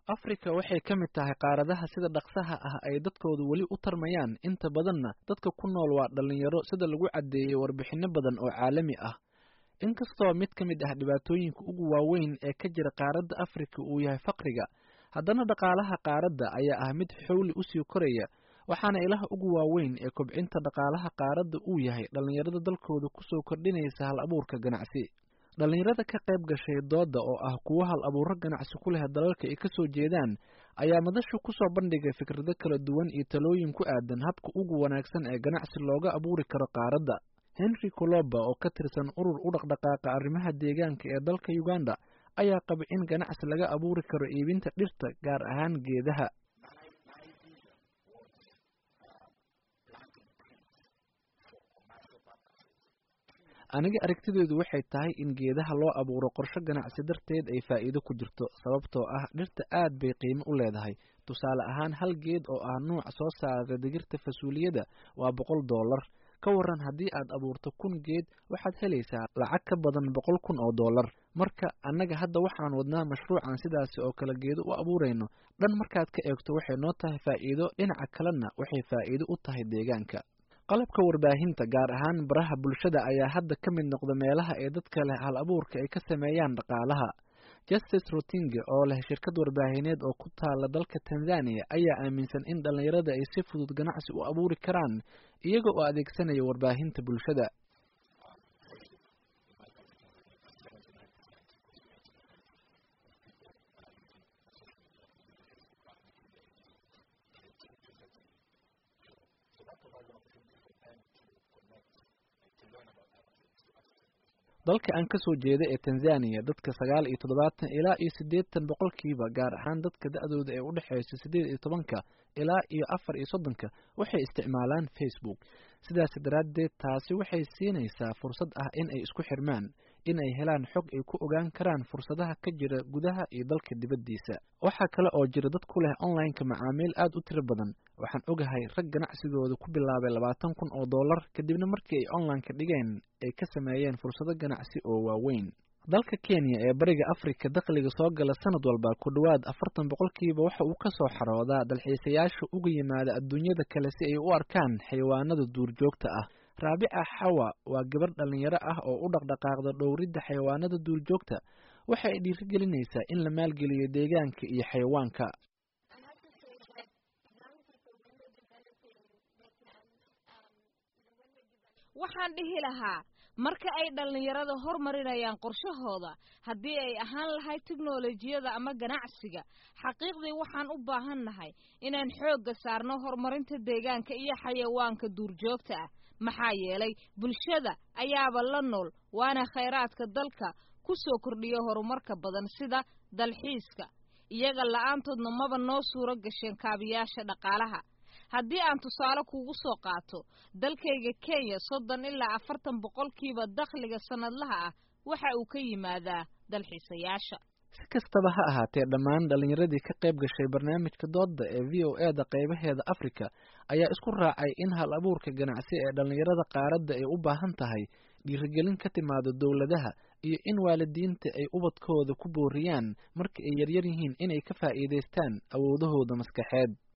afrika waxay ka mid tahay qaaradaha sida dhaqsaha ah ay dadkoodu weli u tarmayaan inta badanna dadka ku nool waa dhallinyaro sida lagu caddeeyey warbixinno badan oo caalami ah inkastoo mid ka mid ah dhibaatooyinka ugu waaweyn ee ka jira qaaradda afrika uu yahay faqriga haddana dhaqaalaha qaaradda ayaa ah mid xowli usii koraya waxaana ilaha ugu waaweyn ee kobcinta dhaqaalaha qaaradda uu yahay dhallinyarada dalkooda kusoo kordhinaysa hal abuurka ganacsi dhallinyarada ka qayb gashay dooda oo ah kuwo hal abuuro ganacsi ku leh dalalka ay ka soo jeedaan ayaa madashu kusoo bandhigay fikrado kala duwan iyo talooyin ku aadan habka ugu wanaagsan ee ganacsi looga abuuri karo qaaradda henry coloba oo ka tirsan urur u dhaqdhaqaaqa arrimaha deegaanka ee dalka uganda ayaa qaba in ganacsi laga abuuri karo iibinta dhirta gaar ahaan geedaha aniga aragtideedu waxay tahay in geedaha loo abuuro qorsho ganacsi darteed ay faa'iido ku jirto sababtoo ah dhirta aad bay qiimo u leedahay tusaale ahaan hal geed oo ah nuuc soo saara digirta fasuuliyada waa boqol dollar ka waran haddii aad abuurto kun geed waxaad helaysaa lacag ka badan boqol kun oo dollar marka annaga hadda waxaan wadnaa mashruucan sidaasi oo kale geedo u abuurayno dhan markaad ka eegto waxay noo tahay faa'iido dhinaca kalena waxay faa'iido u tahay deegaanka qalabka warbaahinta gaar ahaan baraha bulshada ayaa hadda ka mid noqda meelaha ee dadka leh hal abuurka ay ka sameeyaan dhaqaalaha justice rotinge oo leh shirkad warbaahineed oo ku taala dalka tanzania ayaa aaminsan in dhallinyarada ay si fudud ganacsi u abuuri karaan iyaga oo adeegsanaya warbaahinta bulshada dalka aan ka soo jeeda ee tanzaniya dadka sagaal iyo toddobaatan ilaa iyo siddeetan boqolkiiba gaar ahaan dadka da-dooda ee u dhexeysa siddeed iyo tobanka ilaa iyo afar iyo soddonka waxay isticmaalaan facebook sidaas daraaddeed taasi waxay siinaysaa fursad ah in ay isku xirmaan in ay helaan xog ay ku ogaan karaan fursadaha ka jira gudaha iyo dalka dibaddiisa waxaa kale oo jira dad ku leh online-ka macaamiil aad u tiro badan waxaan ogahay rag ganacsigooda ku bilaabay labaatan kun oo dollar kadibna markii ay online-ka dhigeen ay ka sameeyeen fursado ganacsi oo waaweyn dalka kenya ee bariga afrika dakhliga soo gala sanad walba ku dhowaad afartan boqolkiiba waxa uu ka soo xaroodaa dalxiisayaasha uga yimaada adduunyada kale si ay u arkaan xayawaanada duurjoogta ah raabica xawa waa gabar dhallinyaro ah oo u dhaqdhaqaaqda dhowridda xayawaanada duurjoogta waxa ay dhiirigelinaysaa in la maalgeliyo deegaanka iyo xayawaanka waxaan dhihi lahaa marka ay dhallinyarada hormarinayaan qorshahooda haddii ay ahaan lahayd teknolojiyada ama ganacsiga xaqiiqdii waxaan u baahan nahay inaan xoogga saarno horumarinta deegaanka iyo xayawaanka duurjoogta ah maxaa yeelay bulshada ayaaba la nool waana khayraadka dalka ku soo kordhiya horumarka badan sida dalxiiska iyaga la-aantoodna maba noo suuro gasheen kaabiyaasha dhaqaalaha haddii aan tusaale kugu soo qaato dalkayga kenya soddon ilaa afartan boqolkiiba dakhliga sannadlaha ah waxa uu ka yimaadaa dalxiisayaasha si kastaba ha ahaatee dhammaan dhallinyaradii ka qayb gashay barnaamijka doodda ee v o e da qaybaheeda afrika ayaa isku raacay in hal abuurka ganacsi ee dhallinyarada qaaradda ay u baahan tahay dhiirigelin ka timaado dowladaha iyo in waalidiinta ay ubadkooda ku booriyaan marka ay yaryar yihiin inay ka faa'iidaystaan awoodahooda maskaxeed